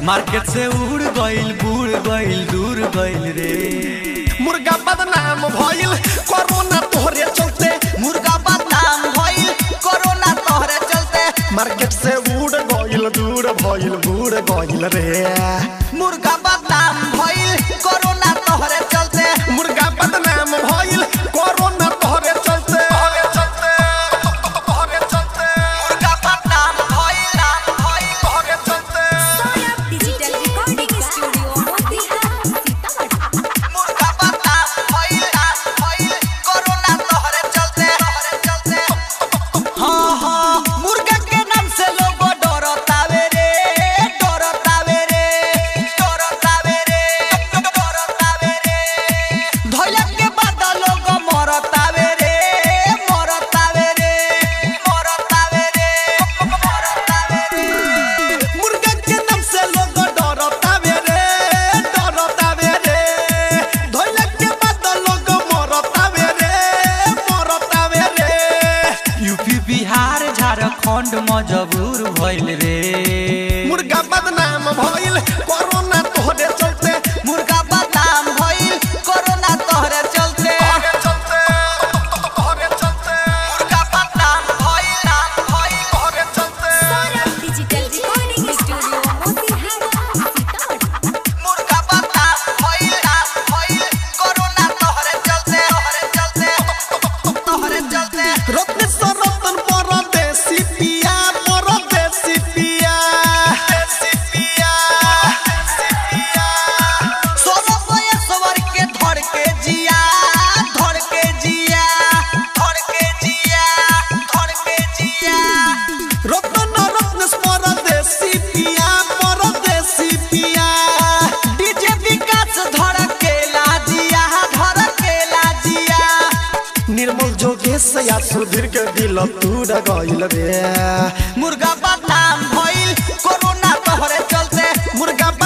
Market से उड़ गइल बुड़ गइल दूर गइल रे मुर्गा बदनाम भइल कोरोना तोहरे चलते मुर्गा बदनाम भइल कोरोना तोहरे चलते मार्केट से उड़ गइल दूर भइल बूढ़ गइल रे मुर्गा बदनाम भइल कोरोना तोहरे चलते मुर्गा बदनाम भइल कोरोना तोहरे चलते तोहरे चलते तोहरे चलते मुर्गा बदनाम भइल भइल तोहरे चलते Sonam Digital Recording Studio, Motihari, Sitamarhi. मुर्गा बदनाम भइल भइल कोरोना तोहरे चलते तोहरे चलते हाँ हाँ मुर्गा के नाम से लोग डरतावे रे डरतावे रे डरतावे रे डरतावे रे धइला के बाद लोग मरतावे रे मरतावे रे मरतावे रे मरतावे रे मुर्गा के नाम से लोग डरतावे रे डरतावे रे धइला के बाद लोग मरतावे रे मरतावे रे यूपी बिहार झारखंड मजबूर भइल रे मुर्गा बदनाम भइल कोरोना तोहरे चलते मुर्गा बदनाम भइल कोरोना तोहरे चलते तोहरे चलते तोहरे चलते मुर्गा बदनाम भइल भइल तोहरे चलते Sonam Digital Recording Studio, Motihari, Sitamarhi. मुर्गा बदनाम भइल भइल कोरोना तोहरे चलते तोहरे चलते तोहरे चलते रत्न सरतन परदेसी पिया परदेसी पिया देसी पिया देसी पिया सोलह बयसवर के धर के जिया धर के जिया धर के जिया धर के जिया रत्न रत्न परदेसी पिया परदेसी पिया डीजे विकास धर के लाजिया धर के लाजिया निर्मल जोगेश या सुधीर के दिल टूट गइल रे मुर्गा बदनाम भइल कोरोना तोहरे चलते मुर्गा